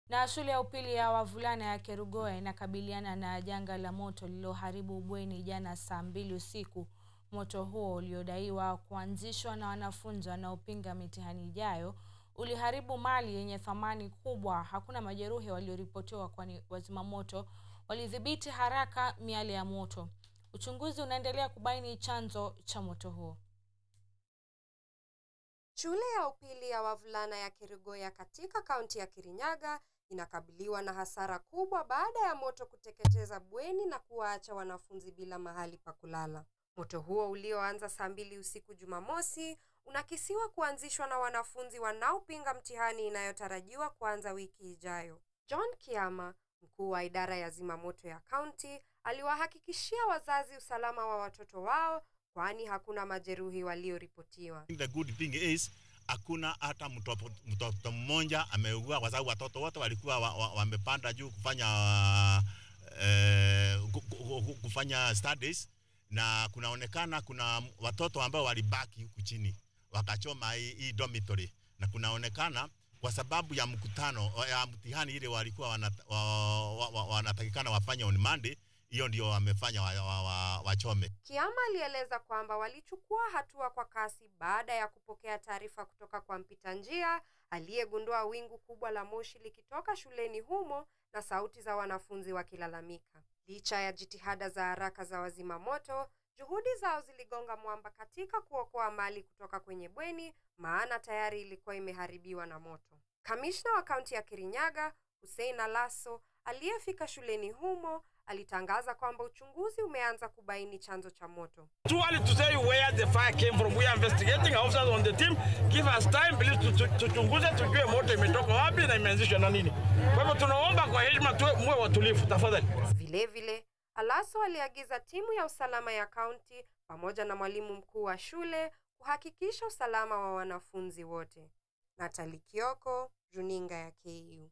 Na shule ya upili ya wavulana ya Kerugoya inakabiliana na janga la moto lililoharibu bweni jana saa mbili usiku. Moto huo uliodaiwa kuanzishwa na wanafunzi wanaopinga mitihani ijayo uliharibu mali yenye thamani kubwa. Hakuna majeruhi walioripotiwa kwani wazimamoto walidhibiti haraka miale ya moto. Uchunguzi unaendelea kubaini chanzo cha moto huo. Shule ya upili ya wavulana ya Kerugoya katika kaunti ya Kirinyaga inakabiliwa na hasara kubwa baada ya moto kuteketeza bweni na kuwaacha wanafunzi bila mahali pa kulala. Moto huo ulioanza saa mbili usiku Jumamosi unakisiwa kuanzishwa na wanafunzi wanaopinga mtihani inayotarajiwa kuanza wiki ijayo. John Kiama, mkuu wa idara ya zimamoto ya kaunti, aliwahakikishia wazazi usalama wa watoto wao kwani hakuna majeruhi walioripotiwa. The good thing is hakuna hata mtoto, mtoto mmoja ameugua kwa sababu watoto wote walikuwa wamepanda wa, wa juu kufanya uh, kufanya studies na kunaonekana kuna watoto ambao walibaki huku chini wakachoma hii, hii dormitory na kunaonekana kwa sababu ya mkutano ya mtihani ile walikuwa wanatakikana wa, wa, wa, wafanye on Monday hiyo ndio wamefanya wachome wa, wa, wa Kiama alieleza kwamba walichukua hatua kwa kasi baada ya kupokea taarifa kutoka kwa mpita njia aliyegundua wingu kubwa la moshi likitoka shuleni humo na sauti za wanafunzi wakilalamika. Licha ya jitihada za haraka za wazima moto, juhudi zao ziligonga mwamba katika kuokoa mali kutoka kwenye bweni, maana tayari ilikuwa imeharibiwa na moto. Kamishna wa kaunti ya Kirinyaga Hussein Alaso aliyefika shuleni humo alitangaza kwamba uchunguzi umeanza kubaini chanzo cha moto. Too early to say where the fire came from. We are investigating officers on the team. Give us time please tuchunguze tujue moto imetoka wapi na imeanzishwa na nini. Kwa hivyo tunaomba kwa heshima tuwe muwe watulivu tafadhali. Vile vile Alaso aliagiza timu ya usalama ya kaunti pamoja na mwalimu mkuu wa shule kuhakikisha usalama wa wanafunzi wote. Natali Kioko, Runinga ya KU.